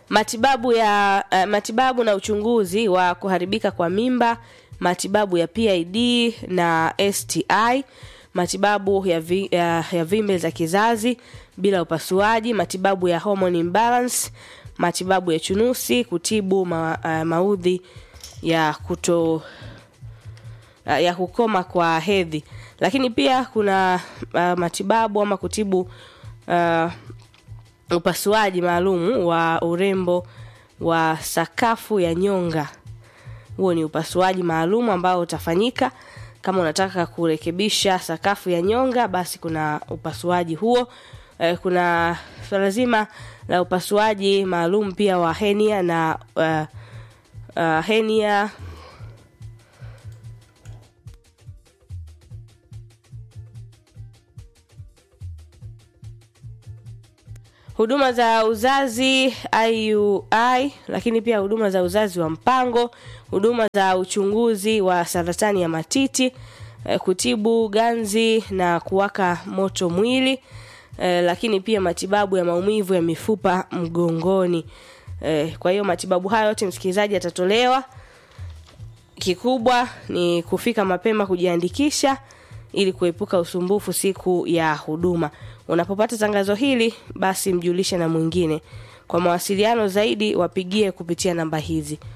matibabu ya uh, matibabu na uchunguzi wa kuharibika kwa mimba matibabu ya pid na sti matibabu ya, vi, ya, ya vimbe za kizazi bila upasuaji matibabu ya hormone imbalance matibabu ya chunusi kutibu ma, uh, maudhi ya kuto uh, ya kukoma kwa hedhi lakini pia kuna uh, matibabu ama kutibu uh, upasuaji maalumu wa urembo wa sakafu ya nyonga huo ni upasuaji maalum ambao utafanyika kama unataka kurekebisha sakafu ya nyonga basi kuna upasuaji huo eh, kuna swala zima la upasuaji maalum pia wa henia na uh, uh, henia huduma za uzazi IUI, lakini pia huduma za uzazi wa mpango, huduma za uchunguzi wa saratani ya matiti, eh, kutibu ganzi na kuwaka moto mwili, eh, lakini pia matibabu ya maumivu ya mifupa mgongoni. Eh, kwa hiyo matibabu hayo yote msikilizaji yatatolewa. Kikubwa ni kufika mapema kujiandikisha ili kuepuka usumbufu siku ya huduma. Unapopata tangazo hili, basi mjulishe na mwingine. Kwa mawasiliano zaidi, wapigie kupitia namba hizi